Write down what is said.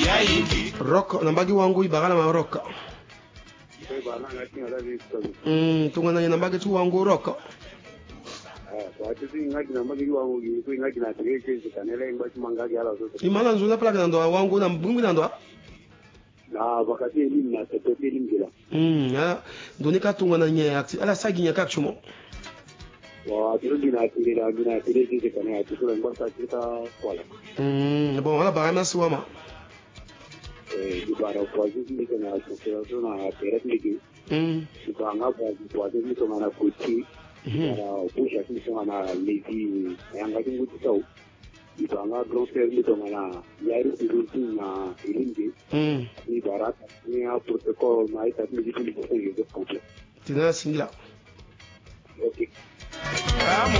rock nambagi wangu ibagala ma rock Kwa bana na tinga da visto. mm tungana ni nambagi tu wangu rock Ah, kwa tisi ngaki na magi wangu gi ko ngaki na tige ke kanela ingba chimanga gi ala so. imala nzuna plaka na ndo wangu na mbungu na ndo Na wakati elimu na tepe elimu gila. mm ya ndoni ka tungana nye akti ala sagi nya kakchumo Wa turudi na tige da gina tige ke kanela tige ngba sa kita kwala. mm bon ala bagama suwama Eh, di bara kwa tisi ni kana so so na tere tige. mm Di banga kwa kwa tisi to mana kuti. mhm Bara pusha tisi to mana levi yanga tingu tau. Di banga grand frère ni to mana yari turudi na elimu gi. mm Di bara ni a protocol na ita ni di ni ko ngi ko. tina singila Okay.